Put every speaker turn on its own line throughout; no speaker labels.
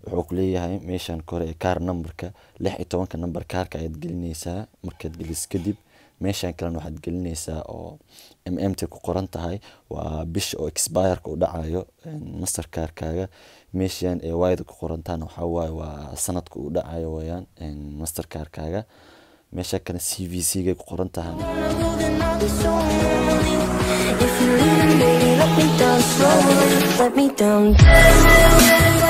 wuxuu ku leeyahay meeshan kore ee kaar numberka lix iyo tobanka number kaarka ayaad gelinaysaa markaad geliso kadib meeshan kalena waxaad gelinaysaa oo mmt ku qoran tahay waa bisha oo expireka u dhacayo master kaarkaaga meeshan ee wayda ku qorantaana waxaa waaye waa sanadka u dhacayo weyaan master kaarkaaga meesha kale c v c gay ku qoran tahay
If you're leaving, baby, let me down slowly. Let me down.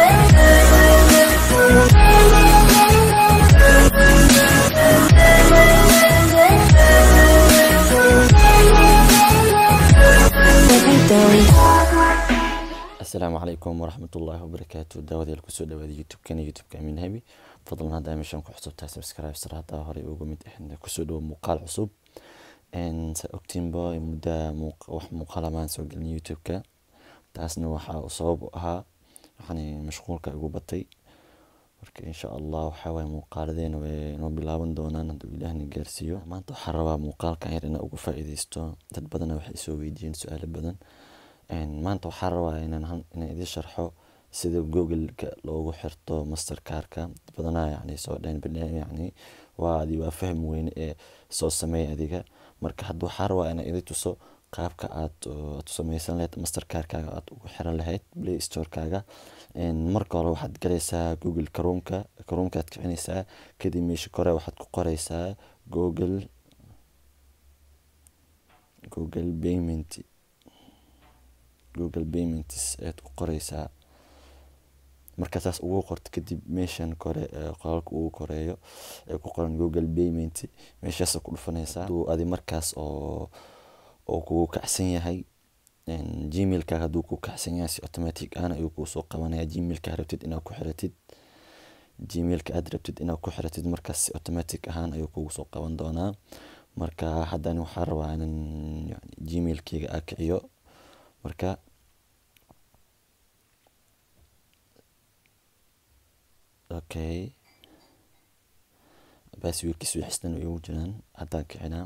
Let me down.
asalaamu calaykum waraxmatullaahi wabarakaatu daawadayaal kusoo dhawaada youtube-kana youtube-ka amiin habi fadlan haddaa meeshan ku cusub tahay subscribe sar haddaa horey uga mid ahayn kusoo dhawo muuqaal cusub sa ogtiinba mudda wax muuqaal amaan soo gelin youtube-ka taasna waxaa uu sabab u ahaa waxaani mashquulka igu batay marka insha allah waxaa waaye muuqaaladeena way noo bilaaban doonaan hadduu ilaahna gaarsiiyo maanta waxaa rabaa muuqaalkan yar inaan uga faa'iideysto dad badana waxay soo weydiiyeen su-aalo badan maanta waxaa rabaa inaan inaan idiin sharxo sida google-ka loogu xirto master kaarka dad badanaa yacni soo dhayn banaam yacni waa adi waa fahmi weyne ee soo sameey adiga marka hadda waxaa rabaa inaan idin tuso qaabka aad aad u sameysan lahayd master kaarkaaga aad ugu xiran lahayd play store-kaaga marka hore waxaad galaysaa google karuumka karuumkaad kicinaysaa kadib meesha kore waxaad ku qoreysaa google google payment google payments ayaad ku qoreysaa marka saas ugu qorto kadib meeshan kore qoraalka ugu koreeyo ee ku qoran google payment meeshaas ku dhufanaysaa haduu adi markaas oo oo kugu kacsan yahay gmailkaaga hadduu ku kacsan yahay si automatic ahna ayuu kuu soo qabanaya gmailka rabtid inaad ku xiratid gmailka aad rabtid inaad ku xiratid markaas si automatic ahaan ayuu kugu soo qaban doonaa marka haddani waxaa rabaa inan gmailkeyga aa kiciyo marka okay baaswiirkiis wixistan igu jiraan haddaan kicinaa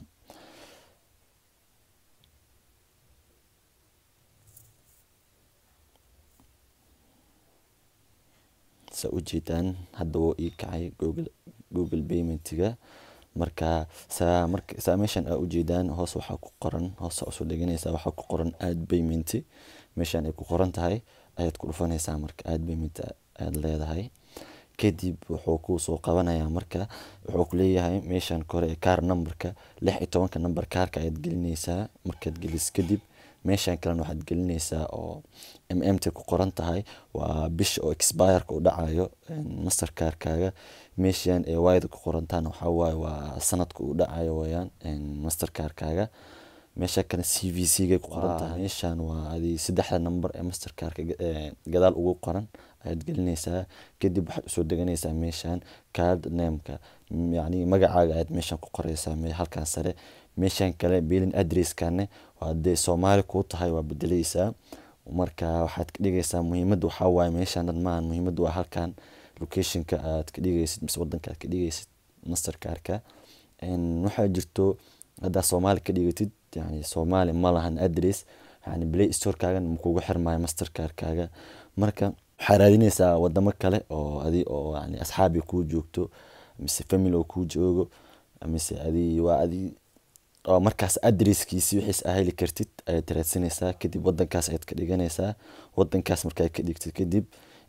sa ujeedaan hadda wuu ii kacay google google paymentiga marka saa marka saa meeshan aa ujeedaan hoos waxaa ku qoran hoos usoo dheganaysaa waxaa ku qoran aad payment meeshan ay ku qoran tahay ayaad ku dhufanaysaa marka aad payment aad leedahay kadib wuxuu kuu soo qabanayaa marka wuxuu ku leeyahay meeshan kore ee kaar numberka lix iyo tobanka number kaarka ayaad gelinaysaa markaad gelis kadib meeshan kalena waxaad gelinaysaa oo mmt ku qoran tahay waa bisha oo expireka u dhacayo master kaarkaaga meeshan ee wayda ku qorantaana waxaa waaye waa sanadka u dhacayo weyaan master kaarkaaga meesha kale c v c gay ku qoran tahay meeshan waa adi saddexda number ee master kaarka gadaal ugu qoran ayaad gelinaysaa kadib waxaad usoo deganaysaa meeshan card nameka yacni magacaaga ayaad meeshan ku qoreysaa halkan sare meeshan kale bilin adresskane waa dee soomaali kuu tahay waa bedeleysaa marka waxaad ka dhigaysaa muhiimadda waxaa waaye meeshan dhan maahan muhiimadda waa halkan locationka aad ka dhigaysid mise wadanka aad ka dhigaysid master kaarka waxaa jirto haddaa soomaali ka dhigatid yani soomaali ma lahan adress yani play storekaagan makugu xirmaayo master kaarkaaga marka waxaa raadinaysaa wadamo kale oo adi oo yani asxaabi kuu joogto mise family oo kuu joogo mise adi waa adi oo markaas adresskiisi wixiis aa heli kartid ayaad raadsanaysaa kadib wadankaas ayaad ka dhiganaysaa wadankaas markaad ka dhigtid kadib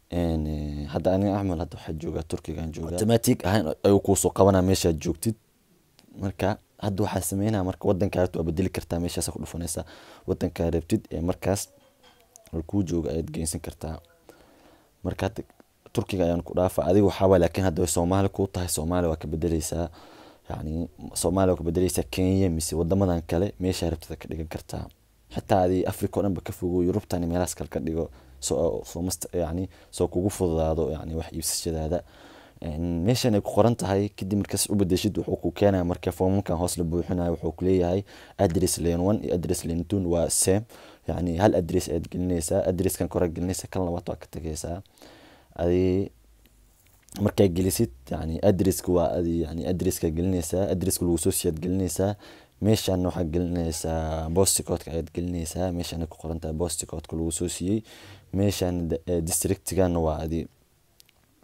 hadda aniga axmed hadda waxaa joogaa turkigan jooga automatic ahaan ayuu kuusoo qabanaa meeshaad joogtid marka hadda waxaa sameynaya marka wadankaa waa bedeli kartaa meeshaas ku dhufanaysaa wadankaa rabtid ee markaas kuu jooga ayaad geysan kartaa marka hadda turkiga ayaan ku dhaafa adiga waxaawaa laakiin hadda way soomaali kuu tahay soomaali waa ka bedeleysaa yani soomaaliya waa ka bedeleysaa kenya mise wadamadan kale meeshaa rabtida ka dhigan kartaa xitaa adi africa o dhan ba ka fogo yurubtan meelahaas kale ka dhigo soo yani soo kugu fududaado yani wax iibsashadaada meeshan ay ku qoran tahay kadib markaas u bedeshid wuxuu ku keenaya marka foomamkan hoos la buuxinayo wuxuu kuleeyahay address lane one iyo address lane two waa same yani hal address ayaad gelinaysaa addresskan kore gelinaysa kan labaad waa ka tegaysaa adi markaa gelisid yani addresska waa adi yani addresska gelinaysaa addresska lagu soo siiyaad gelinaysaa meeshan waxaa gelinaysaa bosticodka ayaad gelinaysaa meeshan ay ku qoran tahay bosticodka lagu soo siiyey meeshan districtigana waa adi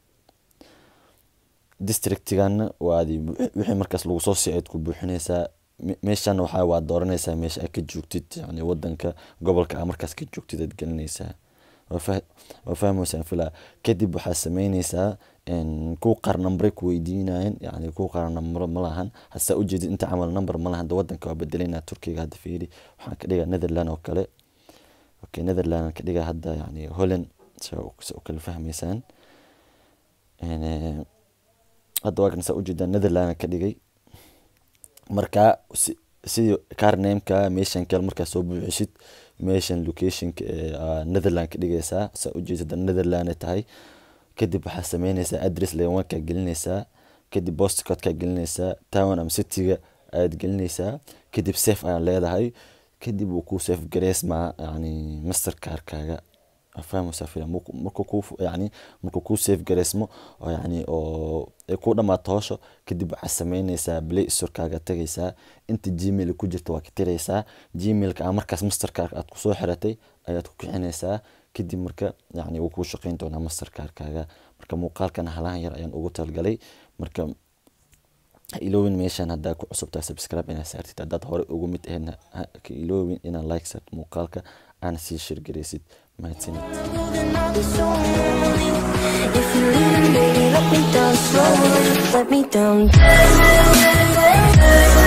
districtigana waadi wixii markaas lagu soo sii aad ku buuxinaysaa Me- meeshana waxaa waa dooranaysaa meesha aad ka joogtid yani wadanka gobolka aa markaas ka joogtid aad gelinaysaa waa fah- waa fahmaysaan filaa kadib waxaa sameynaysaa en, kuwa qaar nambre ku weydiinayan yani kuwa qaar nambre ma lahan hasaa ujeedid inta camal number ma lahan de wadanka waa bedelayna turkiga hadda fiiri waxaan ka dhigaa netherland oo kale okay netherland aan ka dhigaa hadda yani holland sa sa u kala fahmaysaan En, eh, hadda waa kan saa ujeedaan netherland aan ka dhigay marka si- sidii carnameka meeshan kale markaa soo buuxisid meeshan locationka ee aa netherland ka dhigaysaa saa ujeedid hadda netherland ay tahay kadib waxaa sameynaysaa address lewankaa gelinaysaa kadib postcodkaa gelinaysaa town ama cityga ayaad gelinaysaa kadib safe ayaad leedahay kadib wuu kuu safe gareysmaa yani mastercarkaaga fahmaysaa filan markuu markuu kuu fu- yani markuu kuu safe gareysmo oo yani oo ay kuu dhamaato howsha kadib waxaad sameynaysaa play storekaaga tagaysaa inta gmail ku jirta waa ka tiraysaa gmailka aa markaas mastercarka aad kusoo xiratay ayaad ku kicinaysaa kadib marka yani wuu kuu shaqeyn doonaa mastercarkaaga marka muuqaalkan halahan yar ayaan ugu talgalay marka ha iloowin meeshan haddaa ku cusubtaa subscribe inaad saartid haddaad hore ugu mid ahaydna ha ka iloowin inaad like saartid muuqaalka aana sii shirgaraysid mahadsanid
Then I'll be so lonely. If you're leaving, baby, let me down slowly. Let me down.